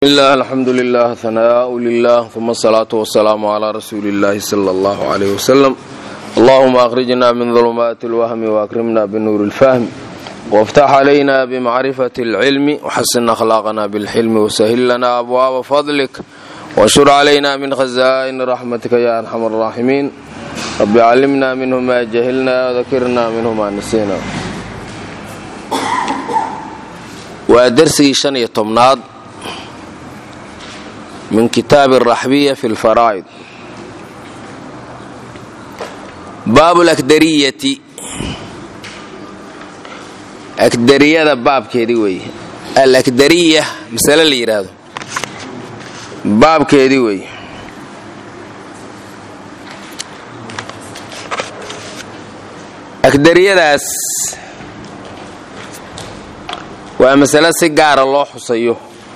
bismillaah alxamdu lilah hanaau lilah uma asalaatu wasalaamu calaa rasuuli illaahi sala allahu calayh wasalam allahuma akhrijna min dulumaati alwahmi waakrimna binuuri ilfahmi waftax calayna bimacrifati alcilmi waxasin akhlaaqana bilxilmi wasahil lana abwaaba fadlik washur calayna min khazaa'ini raxmatika ya arxam araaximiin rabbi callimna minhu ma jahilna wadakirna minhu ma nasiina waa dersigii shan iyo tobnaad min kitaabi araxbiya fi lfaraa'id baabu lakdariyati akdariyada baabkeedii weeye alakdariya masale la yidhaahdo baabkeedii weeye akdariyadaas waa masale si gaara loo xusayo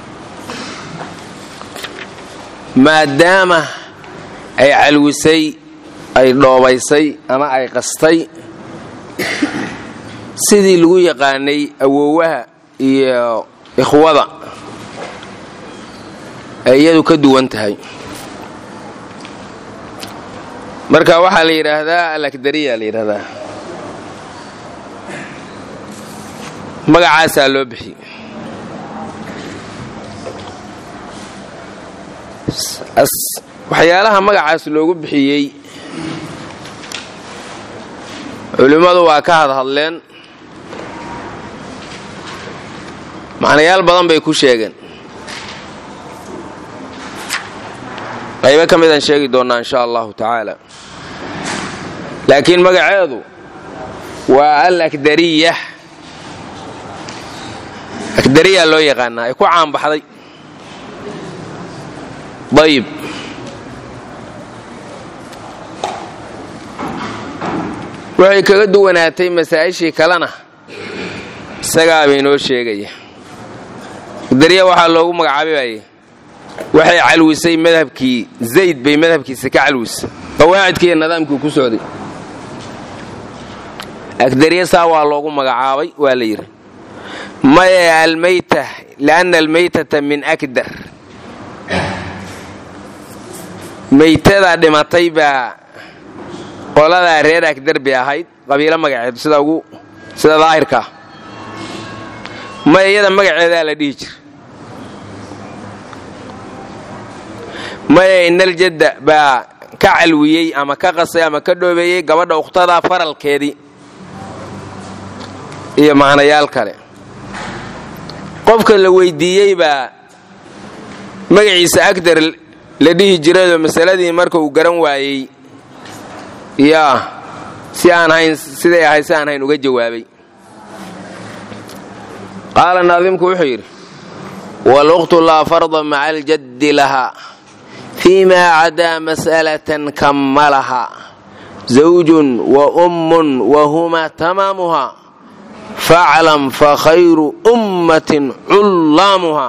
maadaama ay calwisay ay dhoobaysay ama ay qastay sidii lagu yaqaanay awoowaha iyo ikhwada ay iyadu ka duwan tahay marka waxaa la yidhaahdaa alakdariya la yidhaahdaa magacaasaa loo bixiyey waxyaalaha magacaas loogu bixiyey culimmadu waa ka hadhadleen macnayaal badan bay ku sheegeen qaybo ka midaan sheegi doonnaa insha allahu tacaala laakiin magaceedu waa al akdariya akdariya loo yaqaanaa ay ku caanbaxday ayib waxay kaga duwanaatay masaa'ishii kalena isagaabay noo sheegaya darya waxaa loogu magacaabibayay waxay calwisay madhabkii zayd bay madhabkiisa ka calwisay qawaacidkii iyo nidaamkii ku socday agdarya saa waa loogu magacaabay waa la yidhi maye almayta lianna almaytata min akdar maytada dhimatay baa qoladaa reer agdarbi ahayd qabiilo magaceed sida ugu sida daahirkaa maya iyada magaceedaa la dhihi jira maya inaljadda baa ka calwiyey ama ka qasay ama ka dhoobeeyey gabadha ukhtada faralkeedii iyo macnayaal kale qofka la weydiiyey baa magaciisa agdar la dhihi jirayoo masaladii marka uu garan waayey yaa si aan hayn siday ahayd si aan hayn uga jawaabay qaala naadimku wuxuu yidhi waluqtu laa farda maca aljaddi lahaa fii maa cadaa mas'alatan kammalaha zawjun wa ummun wa huma tamaamuha faclam fa khayru ummatin cullaamuha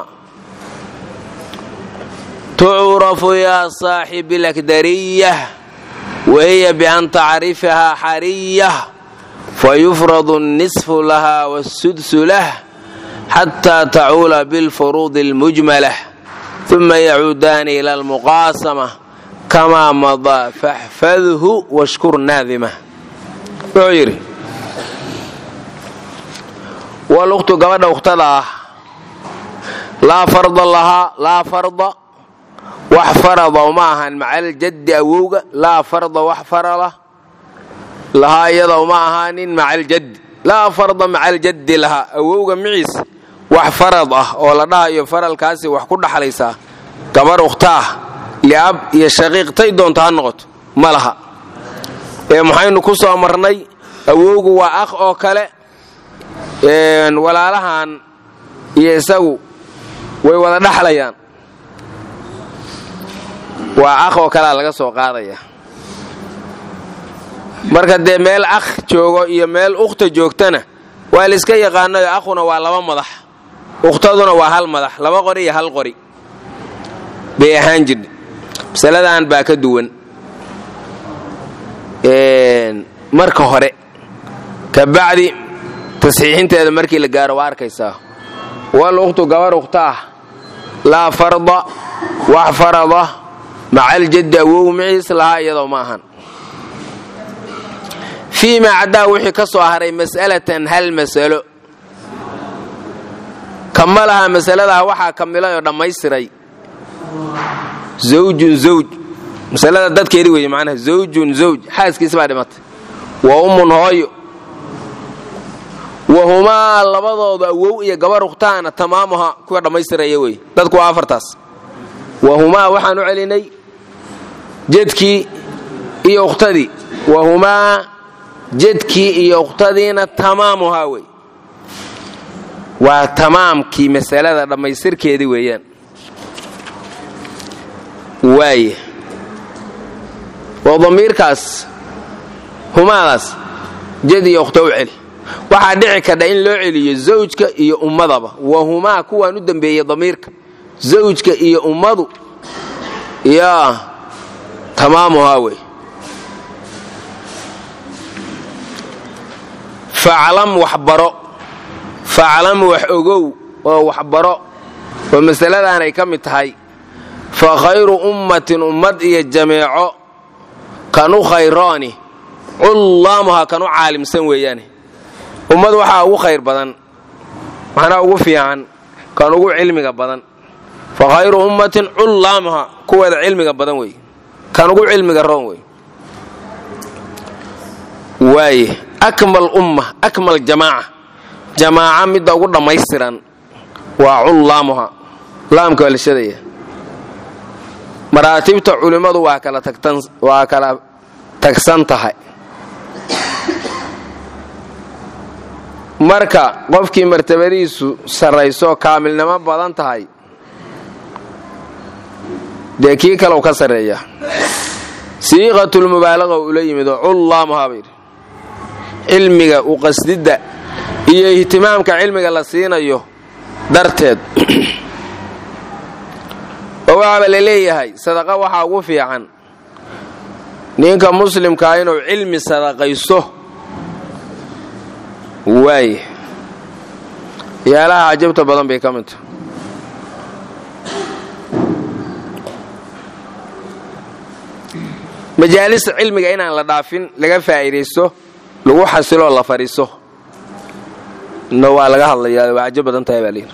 tucrafu yaa saaxibi lakdariyah wahiya bian tacrifahaa xariyah fayufradu الnisfu laha wاsudsu lah xataa tacuula bilfuruudi اlmujmalah uma yacuudaani ila almuqaasama kamaa madaa faxfadhu washkur naadima wuxuu yidhi waluqtu gabadha ukhtada ah laa farda lahaa laa farda wax farada uma ahan macaljaddi awowga laa farda wax farala lahaa iyada uma ahaanin macaljaddi laa farda macaljaddi lahaa awowga miciis wax farad ah oo la dhahayo faralkaasi wax ku dhaxlaysaa gabar ukhtaah liab iyo shaqiiqtay doonta ha noqoto ma laha ee maxaynu ku soo marnay awowgu waa akh oo kale walaalahan iyo isagu way wada dhaxlayaan waa akh oo kalea laga soo qaadaya marka dee meel akh joogo iyo meel ukhta joogtana waa layska yaqaanayo akhuna waa laba madax ukhtaduna waa hal madax laba qori iyo hal qori bay ahaan jirha masaladan baa ka duwan marka hore kabacdi tasxiixinteeda markii la gaaro waa arkaysaa wal ukhtu gabar ukhta ah laa farda wax farada maca aljaddi awow maciis lahaa iyadoo ma ahan fii maa caddaa wixii ka soo haray mas'alatan hal masalo kamalaha masaladaa waxaa kamilay oo dhammaystiray zawjun zawj masalada dadkeedii weeye macnaha zawjun zawj xaaskiisa baa dhimatay wa ummun hooyo wahumaa labadooda awow iyo gabar ukhtaana tamaamuha kuwa dhammaystiraya wey dadku waa afartaas wahumaa waxaan u celinay jedkii iyo ukhtadii wahumaa jedkii iyo ukhtadiina tamaamuhaa wey waa tamaamkii masalada dhammaystirkeedii weeyaan waaye oo damiirkaas humaadaas jed iyo ukhta u celi waxaa dhici kadha in loo celiyo zawjka iyo ummadaba wahumaa kuwaan u dembeeyey damiirka zawjka iyo ummadu yaa tamaamuhaa wey faclam waxbaro faclam wax ogow oo waxbaro oo masaladaanay ka mid tahay fa khayru ummatin ummad iyo jameeco kanu khayrooni cullaamuha kanu caalimsan weeyaane ummad waxaa ugu khayr badan macnaa ugu fiican kan ugu cilmiga badan fa khayru ummatin cullaamuha kuweeda cilmiga badan wey kan ugu cilmiga roon wey waaye akmal umma akmal jamaaca jamaaca midda ugu dhammaystiran waa cullaamuha laamka waa la shadaya maraatibta culimmadu waa kala tagtan waa kala tagsan tahay marka qofkii martabadiisu sarrayso kaamilnimo badan tahay dee kii kalew ka sarreeya siiqatulmubaalaqa ula yimid oo cullaamuhaa bayidhi cilmiga u qasdidda iyo ihtimaamka cilmiga la siinayo darteed oo waxaaba la leeyahay sadaqa waxaa ugu fiican ninka muslimkaa inuu cilmi sadaqaysto waaye yaalaha cajabta badan bay ka mid tahay majaalista cilmiga inaan la dhaafin laga faa'iidaysto lagu xasiloo la fadhiiso no waa laga hadlayaa waa cajab badan tahay baa layidhi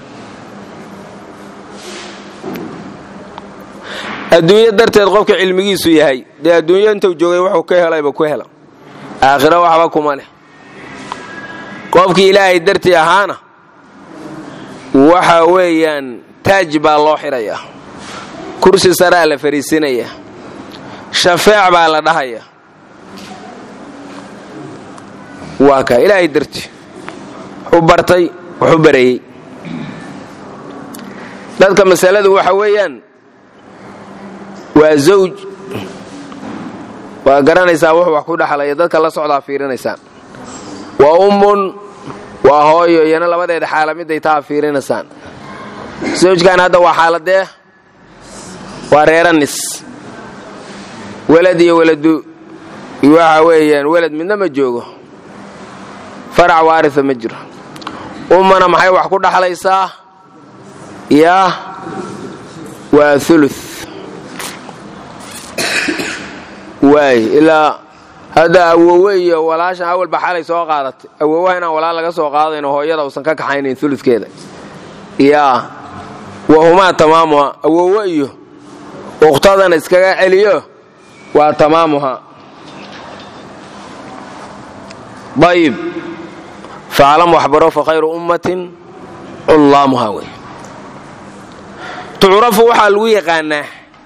adduunyo darteed qofka cilmigiisu yahay dee adduunyo intuu joogay wuxuu ka helayba ku hela aakhiro waxba kuma leh qofkii ilaahay dartii ahaana waxa weeyaan taaj baa loo xidhayaa kursi saraa la fariisinayaa shafeec baa la dhahayaa waa kaa ilaahay dartii wuxuu bartay wuxuu bareeyey dadka masaladu waxa weeyaan waa zawj waa garanaysaa wuxuu wax ku dhexlaya dadka la socdaa fiirinaysaan waa ummun waa hooyo iyana labadeeda xaala miday taa fiirinaysaan zawjkan hadda waa xaaladee waa reeranis welad iyo weladu waxa weeyaan welad midna ma joogo farac waarisa ma jiro ummana maxay wax ku dhaxlaysaa yaa waa ulu waay ilaa hadda awowe iyo walaashan awalba xalay soo qaadatay awowaha inaan walaal laga soo qaadayno hooyada uusan ka kaxaynayn uludkeeda yaa wahumaa tamaamuha awowe iyo ukhtadana iskaga celiyo waa tamaamuha ayib faclam waxbaro fa khayru ummatin cullaamuha wey tucrafu waxaa lagu yaqaanaa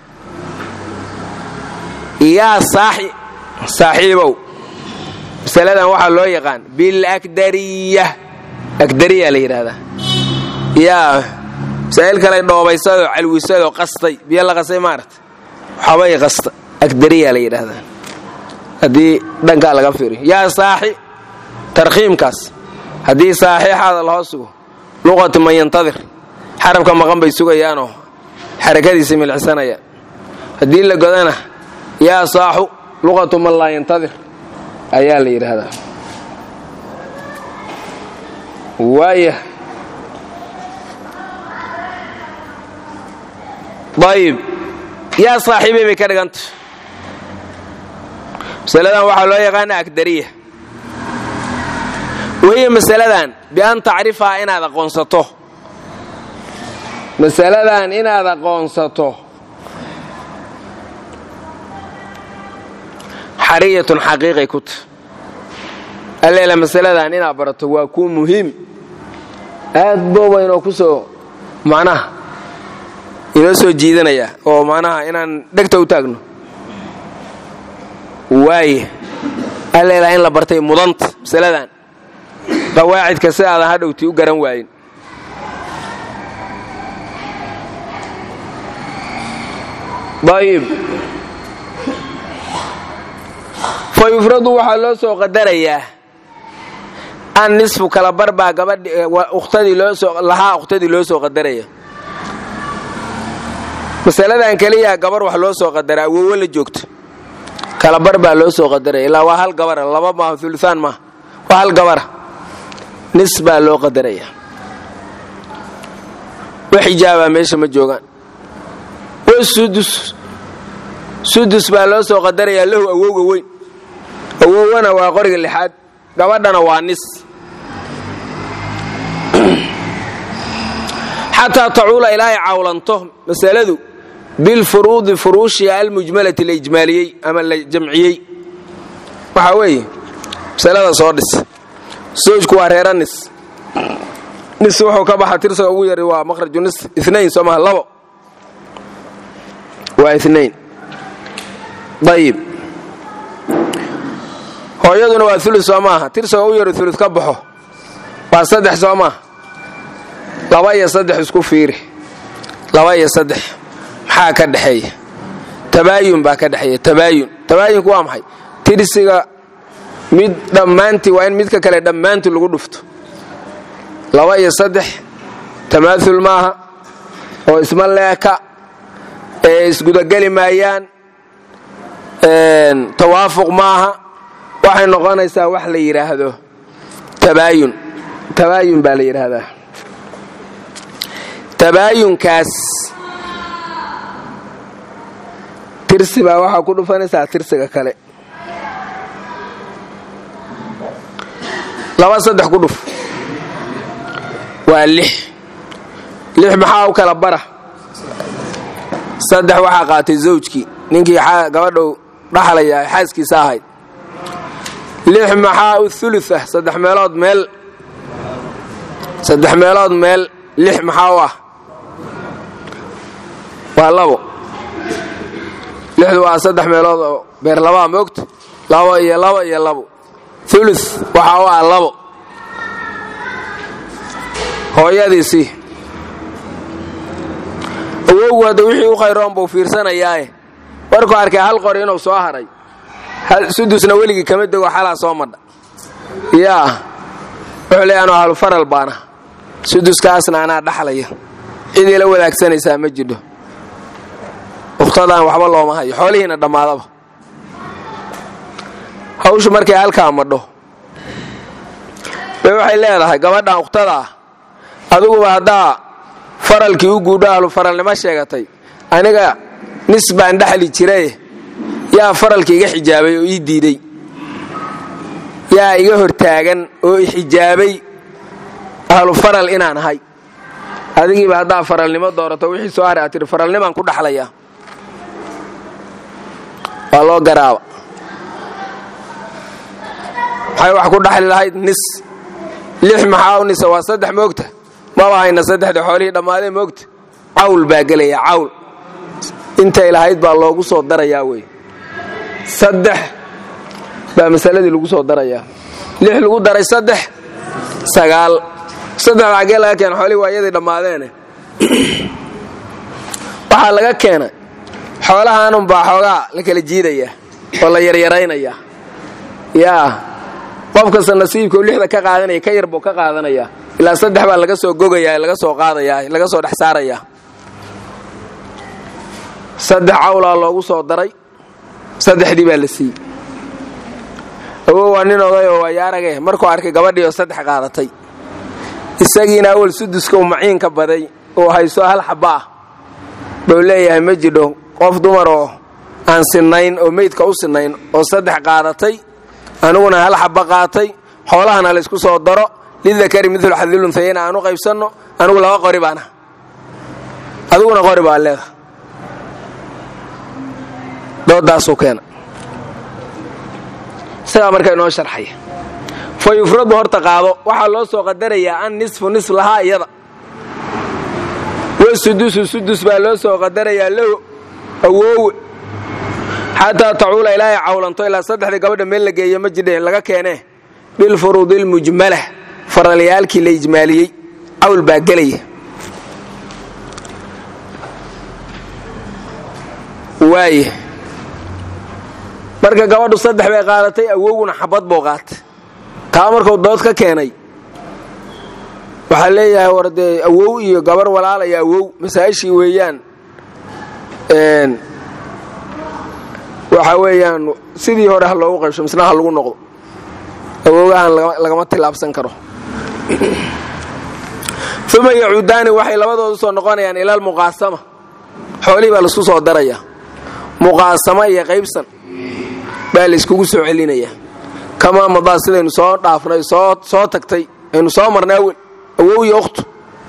yaa saaxiibow masaladan waxaa loo yaqaan bilakdariya akdariya la yidhaahdaa yaa masaa'il kale dhoobaysadoo calwisadoo qastay biyo la qastay maarata waxabay qasta akdariya la yidhaahdaa haddii dhankaa laga fiiriyo yaa saaxi tarkhiimkaas haddii saaxiixaada lahoo sugo luqatu man yantadir xarabka maqan bay sugayaanoo xarakadiisa milcisanayaan haddii la godana yaa saaxu luqatu man laa yantadir ayaa la yidhaahdaa waaya ayib yaa saaxiibay bay ka dhiganta masaladan waxaa loo yaqaana agdariya wahiya masaladan bian tacrifaha inaad aqoonsato masaladan inaad aqoonsato xariyatun xaqiiqay ku ta alleela masaladan inaad barato waa kuu muhiim aad booba inoo ku soo macnaha inoo soo jiidanaya oo macnaha inaan dhegta u taagno waaye alleela in la bartay mudanta masaladan qawaacidka si aadan hadhowtii u garan waayin ayib fa yufradu waxaa loo soo qadarayaa an nisfu kala barbaa gabadhlahaa ukhtadii loo soo qadaraya masaladan keliya gabar wax loo soo qadara awowo la joogto kala bar baa loo soo qadaraya ilaa waa hal gabara laba maaha uluaan maaha waa hal gabara nis baa loo qadaraya wax xijaabaa meesha ma joogaan wasudus sudus baa loo soo qadarayaa lahu awowga weyn awowwana waa qoriga lixaad gabadhana waa nis xataa tacuula ilaahay cawlanto masaladu bilfuruudi furuushiha almujmalati la ijmaaliyey ama la jamciyey waxaa weeye masalada soo dhis sowjku waa reera nis nis wuxuu ka baxa tirsaga ugu yari waa maqraju nis inayn soo maha labo waa inayn ayib hooyaduna waa ulu soo maaha tirsaga u yaro ulu ka baxo waa saddex soo maaha laba iyo saddex isku fiiri laba iyo saddex maxaa ka dhexeeya tabaayun baa ka dhexeeya tabaayun tabaayunku waa maxay tirsiga mid dhammaantii waa in midka kale dhammaantii lagu dhufto laba iyo saddex tamaaul maaha oo isma leeka ee isgudageli maayaan tawaafuq maaha waxay noqonaysaa wax la yidhaahdo tabaayun tabaayun baa la yidhaahdaa tabaayunkaas tirsi baa waxaa ku dhufanaysaa tirsiga kale laba saddex ku dhuf waa lix lix maxaa u kala bara saddex waxaa qaatay zawjkii ninkii gabadhou dhaxlaya ay xaaskiisa ahayd lix maxaa u ulu ah saddex meelood meel saddex meelood meel lix maxaa u ah waa labo lixdu waa saddex meelood oo beer labaa moogta labo iyo labo iyo labo ulu waxaa u ah labo hooyadiisii awowgu hadda wixii u khayroon buu fiirsanayaae warkuu arkay hal qori inuu soo haray sudusna weligii kama dego xalaa soo madha yaa wuxuu leey anuu halufaral baana suduskaasna anaa dhaxlaya cidii la wadaagsanaysaa ma jidho ukhtadan waxba looma hayo xoolihiina dhammaadaba hawshu markay halkaa madho bay waxay leedahay gabadhan ukhtada ah adiguba haddaa faralkii u guudho ahlu faralnimo sheegatay aniga nis baan dhaxli jiraye yaa faralka iga xijaabay oo ii diiday yaa iga hortaagan oo ixijaabay ahlu faral inaan ahay adigiiba haddaa faralnimo doorato wixii soo haray aad tihi faralnimaan ku dhaxlayaa waa loo garaaba maxay wax ku dhaxli lahayd nis lix maxaa u nisa waa saddex moogta maba hayna saddexda xoolihii dhammaadee moogta cawl baa gelaya cawl intay lahayd baa loogu soo darayaa wey saddex baa masaladii lagu soo darayaa lix lagu daray saddex sagaal saddex xaggee laga keena xoolihii waa iyadii dhammaadeene waxaa laga keenay xoolahaanunbaa xoogaa la kala jiidayaa oo la yaryaraynayaa yaa qof kasta nasiibkau lixda ka qaadanaya ka yar buu ka qaadanayaa ilaa saddex baa laga soo gogayaa laga soo qaadayaa laga soo dhex saarayaa saddex cawlaa loogu soo daray saddexdii baa la siiyey awow waa nin oday oo waayaarage markuu arkay gabadhii oo saddex qaadatay isagiina awal suduska uu maciinka baday uu hayso hal xaba ah buu leeyahay ma jidho qof dumar oo aan sinnayn oo meydka u sinnayn oo saddex qaadatay aniguna hal xaba qaatay xoolahana laysku soo daro lidakari midlu xadilunhayena aan u qaybsanno anigu laba qori baana adiguna qori baa leedaha doodaasuu keena isagaa markaa inoo sharxaya fa yufradu horta qaado waxaa loo soo qadarayaa an nisfu nisf lahaa iyada wasudusu sudus baa loo soo qadarayaa lahu awoowe xataa tacuula ilaahay cawlanto ilaa saddexdii gabadha meel la geeyo ma jidhe laga keenee bilfuruudi ilmujmala faralyaalkii la ijmaaliyey cawl baa gelaya waaye marka gabadhu saddex bay qaadatay awowguna xabad buu qaatay taa markuu dood ka keenay waxaa leeyahay war dee awow iyo gabar walaal iyo awow masaa'ishii weeyaan waxa weeyaan sidii hore ha loogu qaybsho misna ha lagu noqdo awoogahan lagama tilaabsan karo uma yacuudaani waxay labadoodu soo noqonayaan ila almuqaasama xoolihii baa laisku soo daraya muqaasamo iyo qaybsan baa layskugu soo celinaya kamaa madaa sidaynu soo dhaafnay soo tagtay aynu soo marnay awel awow iyo ukhtu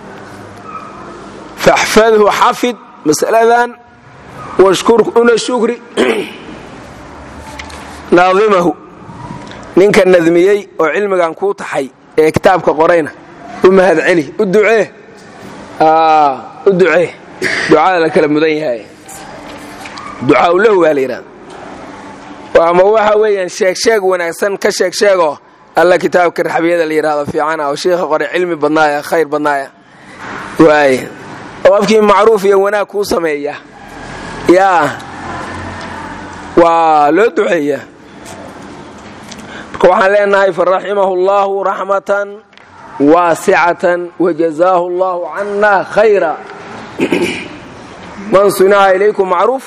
faxfadhu xafid mas'aladan una shukri naadimahu ninka nadmiyey oo cilmigan kuu taxay ee kitaabka qorayna u mahad celi u ducee u ducee ducada la kala mudan yahay ducaa lahu baa la yidhahda ama waxa weeyaan sheegsheeg wanaagsan ka sheegsheegoo alla kitaabka raxbiyada la yidhahdo fiicana oo shiikha qoray cilmi badnaaya khayr badnaaya waay oo afkii macruuf iyo wanaag kuu sameeya yaa waa loo duceeyaa marka waxaan leenahay faraximahu allahu raxmatan waasicatan wajazaahu allahu cana khayra man sunaca ilaykum macruuf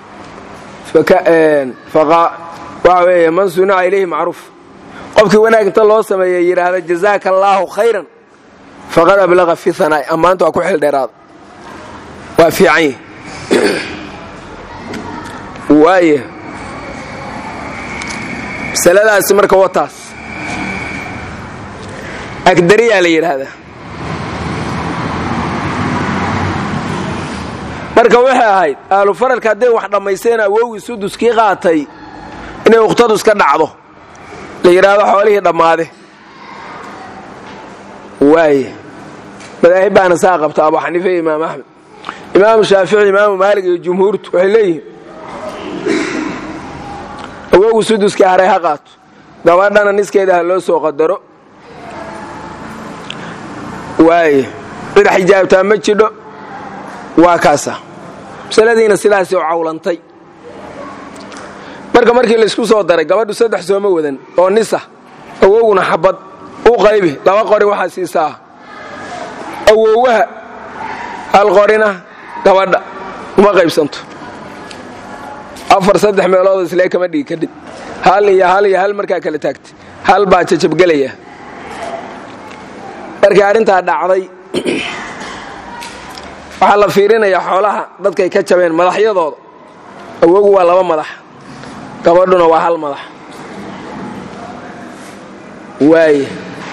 waxa weeye man sunaca ilayhi macruuf qofkii wanaag inta loo sameeya yidhaahda jazaaka allaahu khayran faqad ablaqa fi hanaa'i ammaanta waa ku xil dheeraada waa fiican yihi waaya masaladaasi marka wataas agdariyaa la yidhaahdaa marka waxay ahayd ahlu faralka hadday wax dhammaysteen awowgii suduskii qaatay inay ukhtadu iska dhacdo la yidhaahdo xoolihii dhammaade waaya madaahib baana saa qabta abu xaniifa iyo imaam axmed imaamu shaafici imaamu maalig iyo jumhuurtu waxay leeyihiin awowgu suduskii haray ha qaato gabadhana niskeeda ha loo soo qadaro waaye cid xijaabtaa ma jidho waa kaasa masaladiina sidaasi oo cawlantay marka markii laysku soo daray gabadhu saddex sooma wadan oo nisa awowguna xabad u qaybi laba qori waxaa siisaa awowaha hal qorina gabadha uma qaybsanto afar saddex meelood islee kama dhigi kadhib hal iyo hal iyo hal markaa kala taagtay hal baa jajabgelaya markii arrintaa dhacday waxaa la fiirinayaa xoolaha dadkay ka jabeen madaxyadooda awogu waa laba madax gabadhuna waa hal madax waaye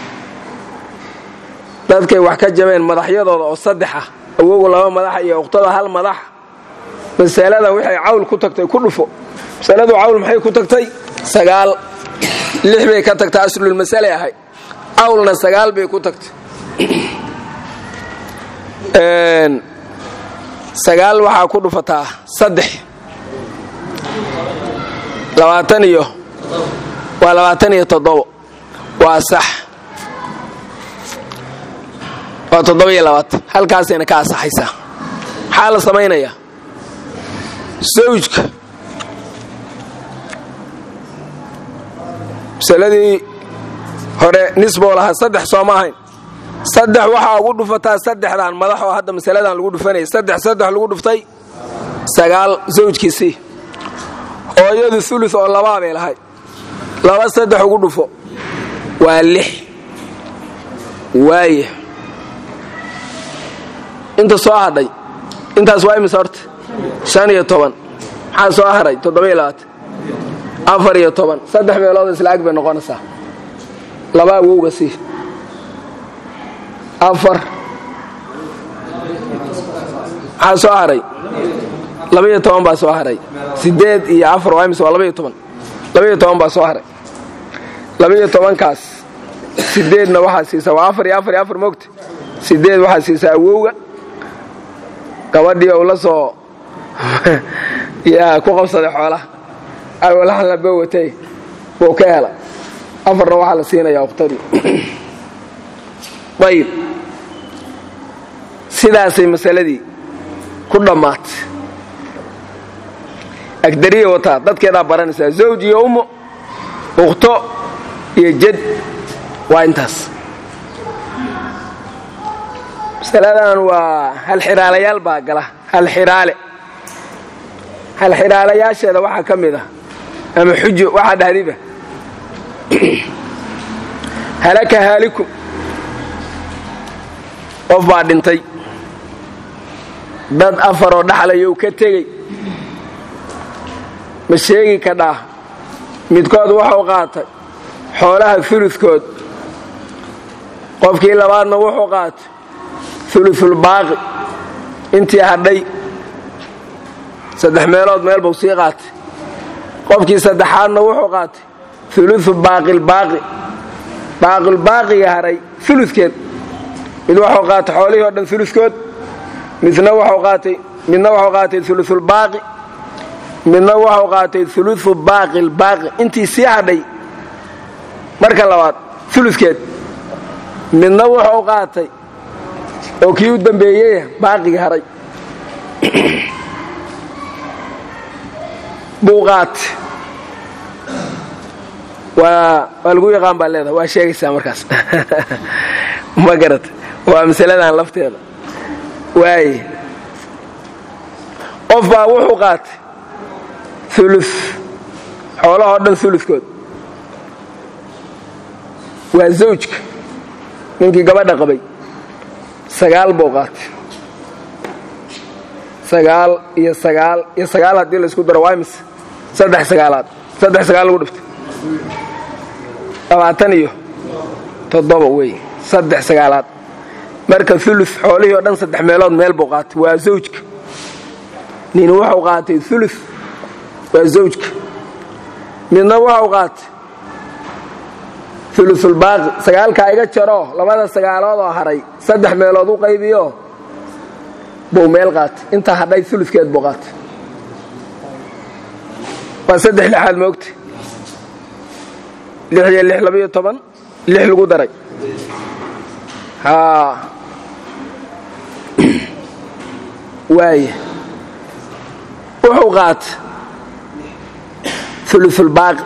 dadkay wax ka jabeen madaxyadooda oo saddex ah awogu laba madaxa iyo ukhtada hal madax masalada waxay cawl ku tagtay ku dhufo masaladu cawl maxay ku tagtay sagaal lix bay ka tagtay aslulmasale ahay cawlna sagaal bay ku tagtay sagaal waxaa ku dhufataa saddex labaatan iyo waa labaatan iyo toddobo waa sax waa toddoba iyo labaatan halkaasayna ka asaxaysaa maxaa la samaynayaa sawjka masaladii hore nisboo lahaa saddex sooma ahayn saddex waxaa ugu dhufataa saddexdan madax oo hadda masaladan lagu dhufanaya saddex saddex lagu dhuftay sagaal zawjkiisii hooyadu ulu oo labaa bay lahayd laba saddex ugu dhufo waa lix waaya inta soo hadhay intaas waa imise horta shan iyo toban maxaa soo haray toddoba-iyo labaatan afar iyo toban saddex meelood isla ag bay noqonaysaa laba awowga sii afar maxaa soo haray labaiyo toban baa soo haray sideed iyo afar waa imise waa labaiyo toban labaiyo toban baa soo haray labaiyo tobankaas sideedna waxaa siisaa waa afar iyo afar iyo afar moogta sideed waxaa siisaa awowga gabadhii ou la soo yaa ku qabsaday xoolaha awalahan la bowatay buu ka hela afarna waxaa la siinayaa ukhtadii ayib sidaasay masaladii ku dhammaatay agdariya wataa dadkeedaa baranaysaa zawj iyo ummo ukhto iyo jad waa intaas masaladan waa halxiraalayaal baa gala halxiraale halxiraalayaasheeda waxaa ka mid ah ama xujo waxaa dhahdiba halaka haalikum qof baa dhintay dad afaroo dhaxlayow ka tegey ma sheegi kadhaa midkood wuxuu qaatay xoolaha uludkood qofkii labaadna wuxuu qaatay ulusulbaaqi intii hadhay saddex meelood meel buu sii qaatay qofkii saddexaadna wuxuu qaatay ulusu baaqilbaaqi baaqilbaaqiga haray uludkeed mid wuxuu qaatay xoolihii oo dhan uluskood midna wuxuu qaatay midna wuxuu qaatay ulusulbaaqi midna wuxuu qaatay ulusu baaqilbaaqi intii sii hadhay marka labaad uludkeed midna wuxuu qaatay oo kii u dambeeyey baaqiga haray buu qaatay waa waa lagu yaqaan baa leedaha waa sheegaysaa markaas ma garata waa masaladan lafteeda waaye qof baa wuxuu qaatay ulu xoolahoo dhan uludkood waa zawjka ninkii gabadha qabay sagaal buu qaatay sagaal iyo sagaal iyo sagaal haddii laysku daro waa imise saddex sagaalaad saddex sagaal lagu dhiftay labaatan iyo toddoba wey saddex sagaalaad marka ulu xoolihii oo dhan saddex meelood meel buu qaatay waa zawjka nin wuxuu qaatay ulu waa zawjka midna wuxuu qaatay ulusulbaaqi sagaalkaa iga jaroo labada sagaalood oo haray saddex meelood u qaybiyo buu meel qaatay intaa hadhay uludkeed buu qaatay waa saddex lixaad moogta lix iyo lix labaiyo toban lix lagu daray haa waaya wuxuu qaatay ulusulbaaqi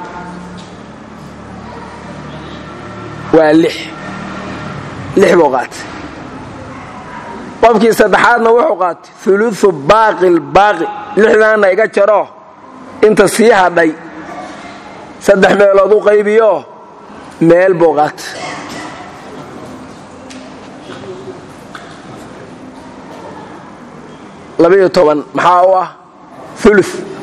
waa lix lix buu qaatay qofkii saddexaadna wuxuu qaatay ulusu baaqilbaaqi lixdaanna iga jaroo inta sii hadhay saddex meelood u qaybiyo meel buu qaatay labaiyo toban maxaa u ah ulu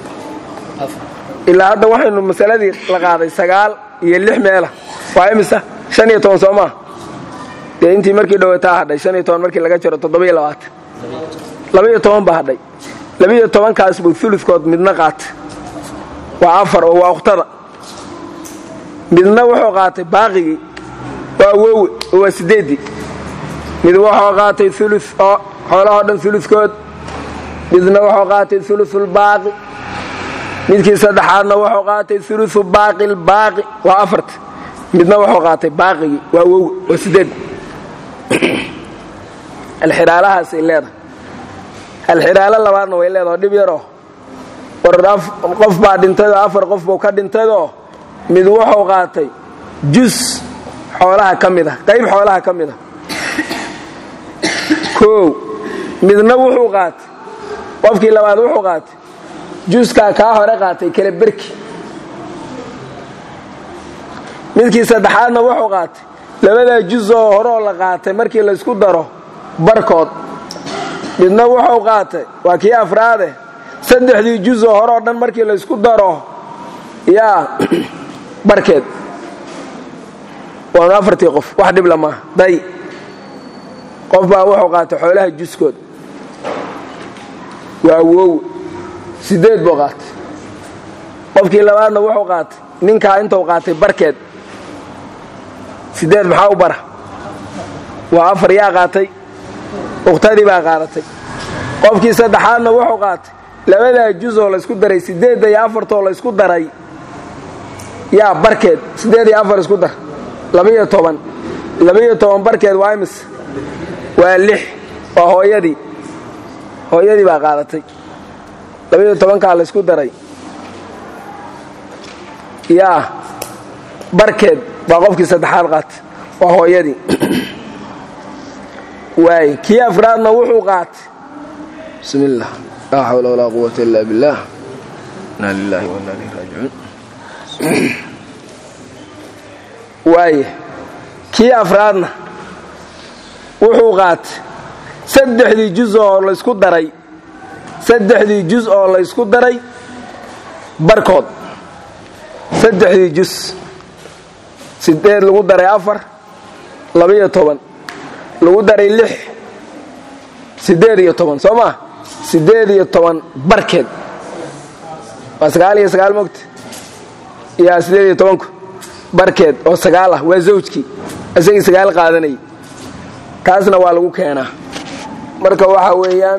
ilaa hadda waxaynu masaladii la qaaday sagaal iyo lix meela waa imisa shan iyo toban soo maa dee intii markii dhowataa hadhay shan iyo toban markii laga jaro toddoba-iyo labaatan labaiyo toban baa hadhay labaiyo tobankaas buu uludkood midna qaatay waa afar oo waa ukhtada midna wuxuu qaatay baaqigii waa wowe oo waa sideeddii mid wuxuu qaatay ulu oo xoolahoo dhan uludkood midna wuxuu qaatay ulusulbaaqi midkii saddexaadna wuxuu qaatay ulusu baaqilbaaqi waa afarta midna wuxuu qaatay baaqigii waa wowe waa sideed alxiraalahaasay leedahay alxiraalo labaadna way leedaho dhib yaroo war qof baa dhintayoo afar qof buu ka dhintayoo mid wuxuu qaatay jus xoolaha ka mid ah qayb xoolaha ka mid ah koow midna wuxuu qaatay qofkii labaad wuxuu qaatay juskaa kaa hore qaatay kala berki midkii saddexaadna wuxuu qaatay labadaa jus oo horeoo la qaatay markii laysku daro barkood midna wuxuu qaatay waa kii afraade saddexdii juz oo hore oo dhan markii laysku daro yaa barkeed waanu afartii qof wax dhibla maaha day qof baa wuxuu qaatay xoolaha juskood waa wow sideed buu qaatay qofkii labaadna wuxuu qaatay ninkaa intuu qaatay barkeed sideed maxaa u bara waa afar yaa qaatay ukhtadii baa qaadatay qofkii saddexaadna wuxuu qaatay labadaa juzoo laysku daray sideedda iyo afartoo laysku daray yaa barkeed sideed iyo afar isku dar labaiyo toban labaiyo toban barkeed waa imis waa lix waa hooyadii hooyadii baa qaadatay labaiyo tobankaa laysku daray yaa barkeed baa qofkii saddexaad qaatay waa hooyadii waay kii afraadna wuxuu qaatay bismi illah laa xawla walaa quwata illa billah inaa lilahi wa inaa ilayhi raajicuun waaye kii afraadna wuxuu qaatay saddexdii juz oo laysku daray saddexdii juz oo laysku daray barkood saddexdii juz sideed lagu daray afar labaiyo toban lagu daray lix sideed iyo toban soo maa sideed iyo toban barkeed waa sagaal iyo sagaal mogta yaa sideed iyo tobanku barkeed oo sagaal ah waa zawjkii isagii sagaal qaadanayay taasna waa lagu keenaa marka waxa weeyaan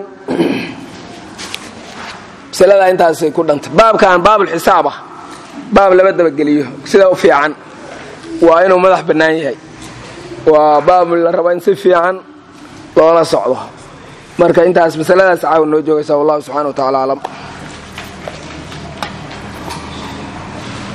masaladaa intaasay ku dhantay baabkan baabulxisaab ah baab laba dabageliyo sida u fiican waa inuu madax bannaan yahay waa baab la raba in si fiican loola socdo marka intaas masaladaas caawa noo joogaysa wallahu subxana wa tacala aclam